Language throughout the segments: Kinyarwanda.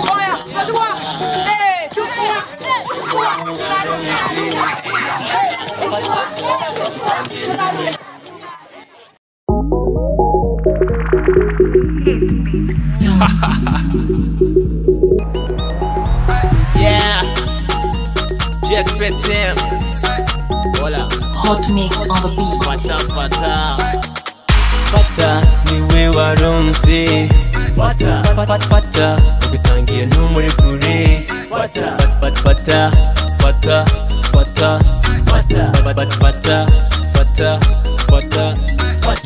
좋아요 다 좋아 네 좋아 네 좋아 Yeah. Just fit him. Hola. Hot mix on the beat. Fata fata. Fata ni we warumzi. Fata fata fata. fata. Ugutangiye ntumuri kure. Fata fata fata. Fata fata fata. Fata fata fata. Fata fata.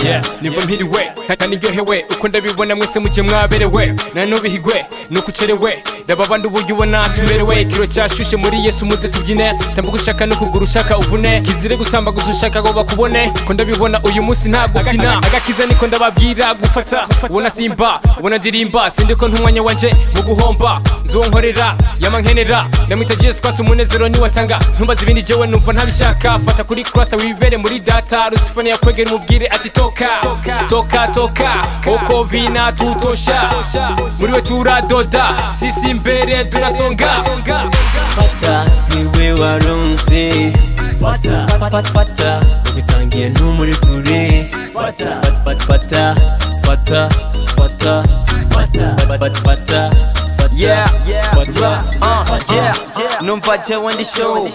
Yeah, niva mpiriwe kandi ndyohewe uko ndabibona mwese mujye mwaberewe na n'ubihigwe nuko ucerewe reba abandi uburyo ubona tumerewe kiro cyashushe muri yesu muze tubyine tambuka ushaka no kugura ushaka uvune kizire gutambaguza ushaka ngo bakubone ko ndabibona uyu munsi ntabwo ubyina agakiza niko ndababwira gufata ubona simba ubona ndirimba sindiko ntumwanya wanje mu guhomba nzuwo nkorera yama nkenera ndamwita jesus kwatsa umunezero niwatanga ntumbaze ibindi jewe numva ntabishaka fata kuri kurasa wibere muri data rusifone yakwegera umubwire ati toka toka toka uko vina tutosha muri we turadoda sisi mbere tunasonga Fata niwe warunze Fata fata fata Ugutangiye ntumuri kure Fata fata fata Fata fata Fata fata fata Yeah, yeah, numva jewe ndi show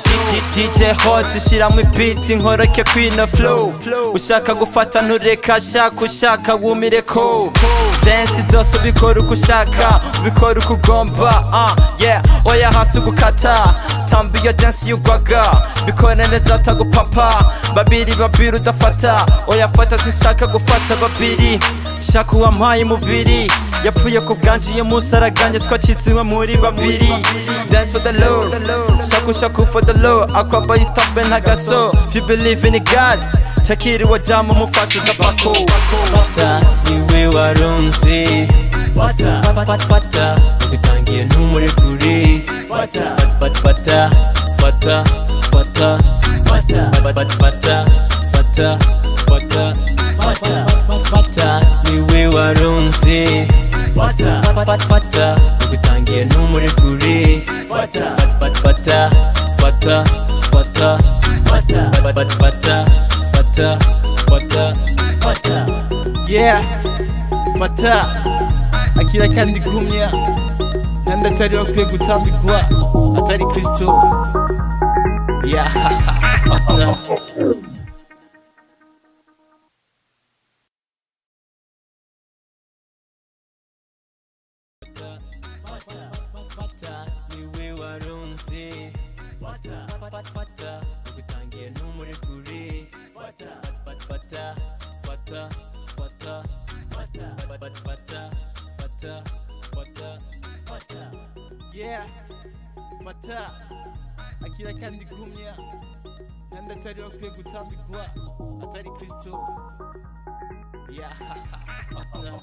DJ Hot shiramo beat nkoroke kwino flow ushaka gufata ntureka shaka ushaka wumire ko dance zose ubikora uko ushaka ubikora uko ugomba ah yeah oya hasi ugukata tamba iyo dance yugwaga bikora neza utagupapa babiri babiri udafata oya fata sinshaka gufata babiri shaka uwampaye umubiri yapfuye ku bwanjiye munsi araganjye twacitsemo muri babiri dance for the lord shaku shaku for the lord akwamba yitape ntagaso if you believe in god chakiriwe jama mufata udapako fata niwe warunze fata fata fata utangiye ntumuri kure fata fata fata fata fata fata fata fata fata fata fata fata niwe warunze fata fata fata ugutangiye ntumuri kure fata fata fata fata fata fata fata fata fata fata fata yeah fata akira kandi gumya nandi atari bakwiye gutambikwa atari kristo yeah fata Fata, niwe warunze Fata, fata, fata Ugutangiye ntumuri kure Fata, fata, fata Fata, fata Fata, fata, fata Fata, fata Fata Yeah Fata Akira kandi gumya Nandi atari bakwiye gutambikwa Atari kristo Yeah Fata